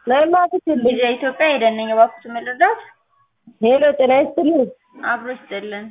ለማትችል ጊዜ ኢትዮጵያ ሄደን ነኝ እባክዎት መረዳት ሄሎ ጤና ይስጥልኝ። አብሮ ይስጥልን።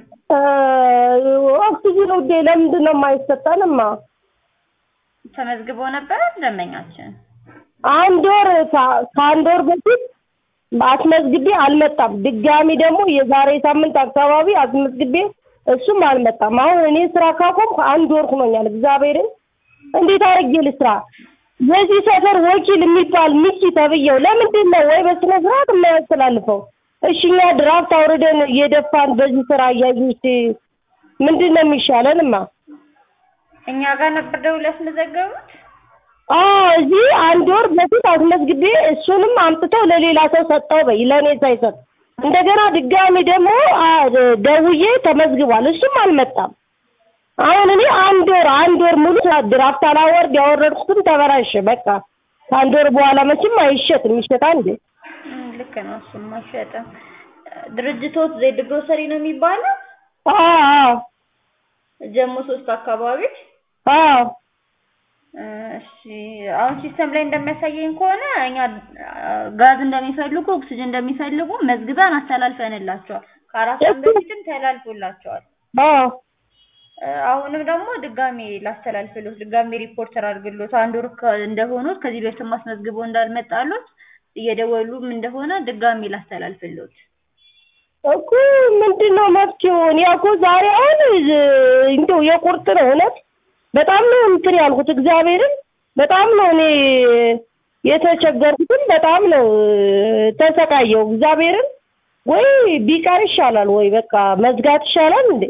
ኦክሲጅን ውዴ ለምንድን ነው የማይሰጠንማ? ተመዝግበው ነበር ደንበኛችን። አንድ ወር ከ- ከአንድ ወር በፊት አስመዝግቤ አልመጣም። ድጋሚ ደግሞ የዛሬ ሳምንት አካባቢ አስመዝግቤ እሱም አልመጣም። አሁን እኔ ስራ ካቆምኩ አንድ ወር ሆኖኛል። እግዚአብሔርን እንዴት አድርጌ ልስራ? የዚህ ሰፈር ወኪል የሚባል ሚኪ ተብዬው ለምንድን ነው ወይ በስነ ስርዓት የማያስተላልፈው? እሺ እኛ ድራፍት አውርደን እየደፋን በዚህ ስራ እያዩት ምንድን ነው የሚሻለንማ? እኛ ጋር ነበር ደውለው ያስመዘገቡት። አዎ እዚህ አንድ ወር በፊት አስመዝግቤ እሱንም አምጥተው ለሌላ ሰው ሰጠው በይ ለእኔ ሳይሰጥ እንደገና ድጋሚ ደግሞ አ- ደውዬ ተመዝግቧል እሱም አልመጣም። አሁን እኔ አንድ ወር አንድ ወር ሙሉ ድራፍት አላወርድ ያወረድኩትም ተበላሸ። በቃ ከአንድ ወር በኋላ መቼም አይሸጥም። ይሸጣል እንዴ? እም፣ ልክ ነው። እሱም አይሸጥም። ድርጅቶት ዜድ ግሮሰሪ ነው የሚባለው አዎ አዎ ጀሞ ሶስት አካባቢ አዎ እሺ አሁን ሲስተም ላይ እንደሚያሳየኝ ከሆነ እኛ አ፣ ጋዝ እንደሚፈልጉ ኦክሲጅን እንደሚፈልጉ መዝግበን አስተላልፈንላቸዋል። ከአራት ቀን በፊትም ተላልፎላቸዋል። አዎ እ፣ አሁንም ደግሞ ድጋሜ ላስተላልፍሎት ድጋሜ ሪፖርተር አድርግሎት አንድ ወር ከ- እንደሆኑት ከዚህ በፊት ማስመዝግበው እንዳልመጣሎት እየደወሉም እንደሆነ ድጋሜ ላስተላልፍሎት። እኮ ምንድን ነው መፍትሄው? እኔ እኮ ዛሬ አሁን እ- እንደው የቁርጥ ነው እውነት በጣም ነው እንትን ያልኩት እግዚአብሔርን በጣም ነው እኔ የተቸገርኩትን በጣም ነው እ፣ ተሰቃየው እግዚአብሔርን ወይ ቢቀር ይሻላል ወይ በቃ መዝጋት ይሻላል እንዴ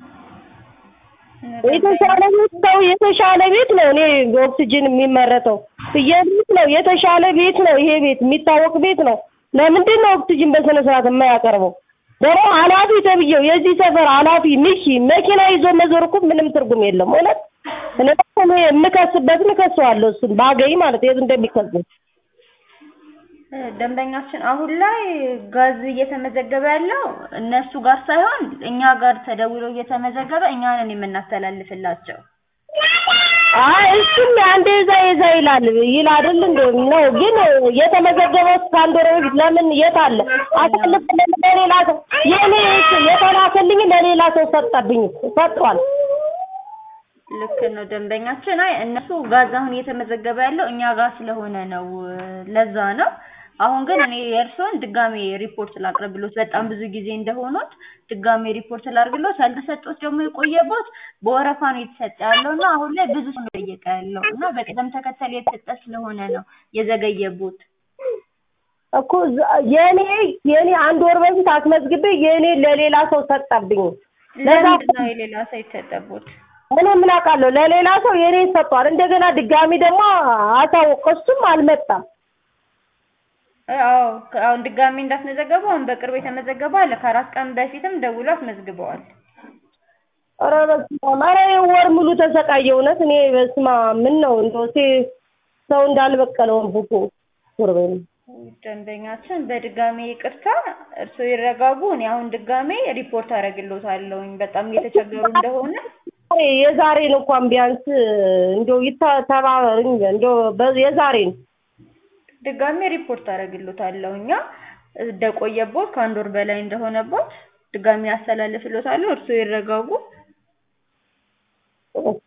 የተሻለ ቤት ነው የተሻለ ቤት ነው እኔ ኦክሲጅን የሚመረተው ፍየል ቤት ነው የተሻለ ቤት ነው ይሄ ቤት የሚታወቅ ቤት ነው ለምንድን ነው ኦክሲጅን በስነ ስርዓት የማያቀርበው ደግሞ ኃላፊ ተብዬው የዚህ ሰፈር ኃላፊ ሚኪ መኪና ይዞ መዞር እኮ ምንም ትርጉም የለም እውነት እኔ እኔ የምከስበትን እከሰዋለሁ እሱን ባገኝ ማለት የት እንደሚከስ እ፣ ደንበኛችን አሁን ላይ ጋዝ እየተመዘገበ ያለው እነሱ ጋር ሳይሆን እኛ ጋር ተደውሎ እየተመዘገበ እኛ ነን የምናስተላልፍላቸው። አይ እሱም አንዴ የዛ የዛ ይላል ይል አይደል እንደ ነው ግን የተመዘገበው እስከ አንድ ወር በፊት ለምን የት አለ አሳልፍ ለሌላ ሰው የኔ የተላከልኝ ለሌላ ሰው ሰጠብኝ ሰጥቷል ልክ ነው ደንበኛችን። አይ እነሱ ጋዝ አሁን እየተመዘገበ ያለው እኛ ጋር ስለሆነ ነው፣ ለዛ ነው። አሁን ግን እኔ የእርስዎን ድጋሜ ሪፖርት ላቅርብሎት፣ በጣም ብዙ ጊዜ እንደሆኑት ድጋሜ ሪፖርት ላድርግሎት። ያልተሰጡት ደግሞ የቆየቦት በወረፋ ነው የተሰጠ ያለው እና አሁን ላይ ብዙ ሰው ነው እየጠየቀ ያለው እና በቅደም ተከተል የተሰጠ ስለሆነ ነው የዘገየቦት። እኮ ዝ- የኔ የኔ አንድ ወር በፊት አስመዝግቤ የኔ ለሌላ ሰው ሰጠብኝ ለዛ ለምንድን ነው የሌላ ሰው የተሰጠቦት? እኔ ምን አውቃለሁ ለሌላ ሰው የኔ ሰጥቷል እንደገና ድጋሚ ደግሞ አሳወቅ እሱም አልመጣም አዎ አሁን ድጋሜ እንዳስመዘገቡ አሁን በቅርቡ የተመዘገበ አለ። ከአራት ቀን በፊትም ደውሎ አስመዝግበዋል። ኧረ በስመ አብ ኧረ ወር ሙሉ ተሰቃየ እውነት እኔ በስመ አብ ምን ነው እንደው ሴ- ሰው እንዳልበቀለው ቡኩ ቁርበኝ ደንበኛችን በድጋሜ ይቅርታ፣ እርስዎ ይረጋጉ። እኔ አሁን ድጋሜ ሪፖርት አደርግልዎታለሁኝ በጣም እየተቸገሩ እንደሆነ። የዛሬን እንኳን ቢያንስ እንደው ይታ- ተባበሩኝ እንደው በ- የዛሬን ድጋሜ ሪፖርት አደርግልዎታለሁ። እኛ እንደቆየቦት ከአንድ ወር በላይ እንደሆነቦት ድጋሜ ያስተላልፍልዎታለሁ። እርስዎ ይረጋጉ። እሺ